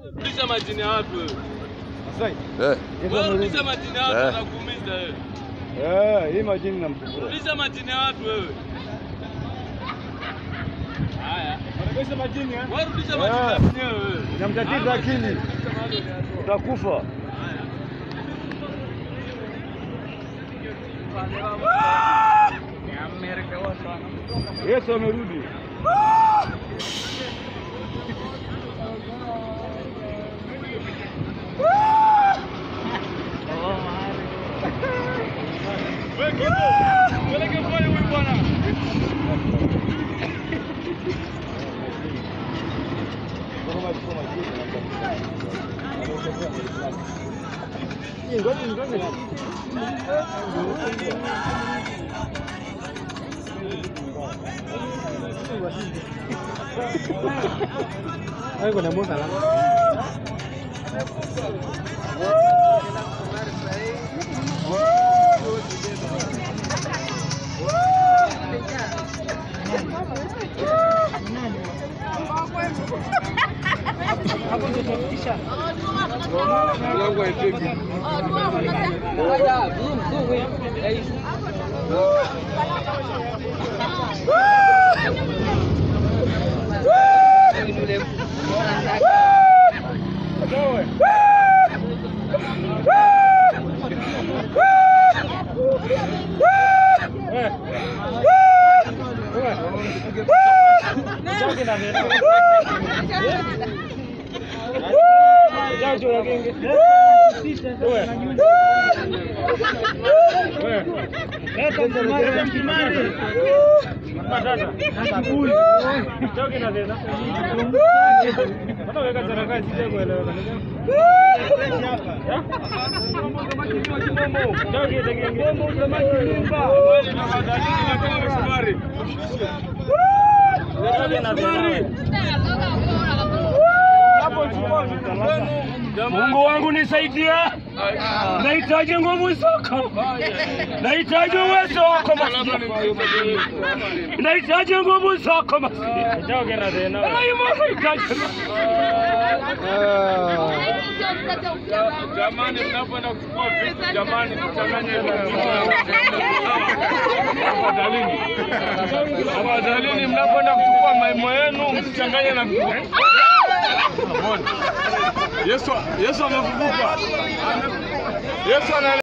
Rudisha majini ya watu wewe. Masai. Eh. Wewe rudisha majini ya watu Eh. wanakuumiza wewe. Eh, hii majini namchukua. Rudisha majini ya watu wewe. Haya. Wanagesha majini eh? Wewe rudisha majini ya Eh. wenyewe wewe. Inamtatiza akili. Utakufa. Yesu amerudi. Wewe kipo. Peleke pale huyu bwana. Mlango haifiki. Mungu wangu nisaidie, nahitaji nguvu zako, nahitaji uwezo wako Masihi, nahitaji nguvu zako Masihi, nahitaji Jamani, mnapoenda kuchukua vitu, jamani, mchanganye Tafadhalini, tafadhalini, mnapoenda kuchukua maimo yenu msichanganye na vitu. Yesu, Yesu amefufuka. Yesu ana